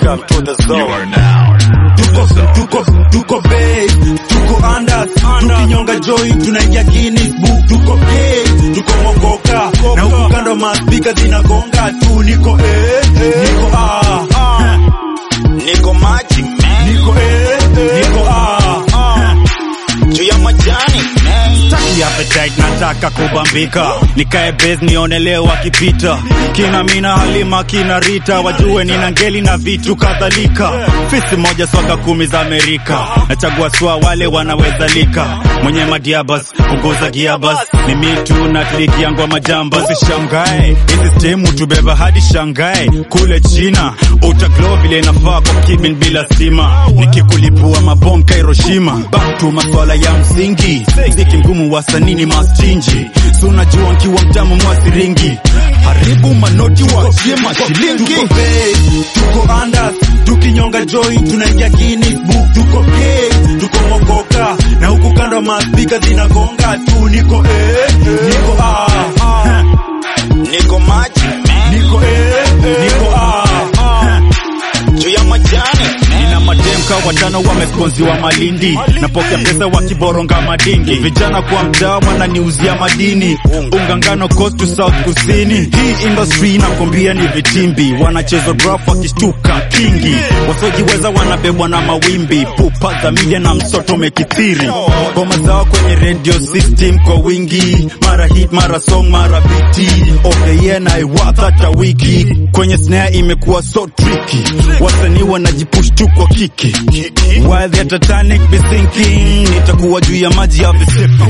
Welcome to the zone. You are now. tuko tuko tuko base tuko andas tukinyonga joy tunaingia Guinness book tuko gay tuko mokoka na huku kando maspika zinagonga tu niko eh niko ah Niko maji man. niko eh niko ah Juu ya majani man. Taki appetite nataka kubambika nikae base nione leo wakipita kina mina halima kina rita wajue nina ngeli na vitu kadhalika fisi moja soka kumi za amerika nachagua swa wale wanaweza lika mwenye madiabas kuguza giabas ni mitu na kliki yangu majambas shangae hizi stemu tubeba hadi shangae kule china utaglow vile inafaa kwa kibin bila stima nikikulipua mabomka hiroshima back to maswala ya msingi mziki mgumu wasanini mastinji si unajua nkiwa mtamu mwasiringi haribu manoti wachie mashilingi tuko base, tuko andas tukinyonga joy tunaingia Guinness book tuko gay tuko mokoka na huku kando maspika zinagonga tu niko eh niko ah Niko maji man. niko eh niko ah Juu ya majani man. nina mademka watano wamesponziwa malindi napokea pesa wakiboronga madingi vijana kwa mtaa wananiuzia madini unga ngano coast to south kusini hii industry nakwambia ni vitimbi wanacheza rap wakishtuka kingi wasiojiweza wanabebwa na mawimbi pupa za media na msoto mekithiri ngoma zao kwenye radio system kwa wingi mara hit mara song mara biti okay yeah na iwatha hata wiki kwenye snare imekuwa so tricky wasanii wanajipush tu kwa kiki while the titanic be sinking nitakuwa juu ya maji ya visipi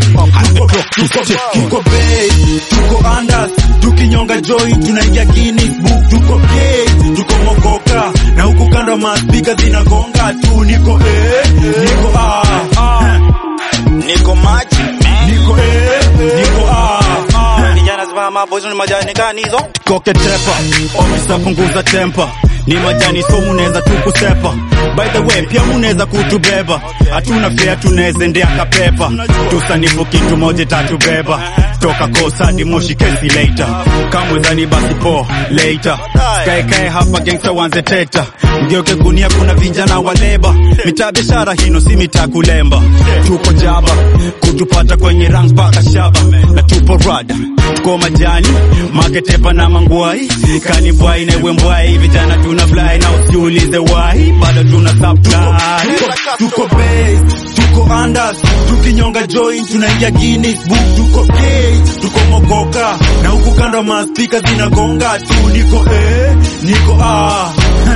tuko base tuko andas tukinyonga joy tunaingia Guinness book tuko gay tuko mokoka na huku kando maspika zinagonga tu niko eh niko ah Niko maji man. niko eh niko ah Vijana simama boys ni majani kanizo. koke tepa ofisa punguza tempa ni majani so munaweza tu kusepa by the way pia munaweza kutubeba hatuna fea tunaweza endea kapepa tusanifu kitu moja tatubeba toka kosadi moshi kesi later kamwezani basi po later skaekae hapa gangsta wanze teta mgeuke gunia kuna vijana wa leba mitaa biashara hino si mitaa kulemba tuko jaba kutupata kwenye rangs mpaka shaba na tupo rada tuko majani maketepa na mangwai kanibwai na ewe mbwai vijana tuna fly na usiulize why bado tuna supply tuko base tuko andas tukinyonga join tunaingia Guinness book tuko gay tuko mokoka na huku kando maspika zinagonga tu niko eh niko ah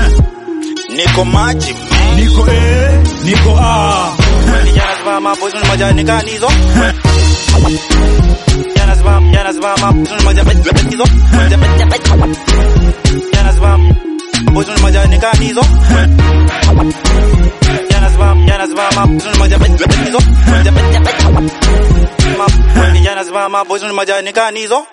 Niko maji man. niko eh niko ah Vijana simama boys ni majani kanizo. Vijana simama, vijana simama boys ni majani kanizo. Vijana simama boys ni majani kanizo. Vijana simama, vijana simama boys ni majani kanizo. Vijana simama boys ni majani kanizo.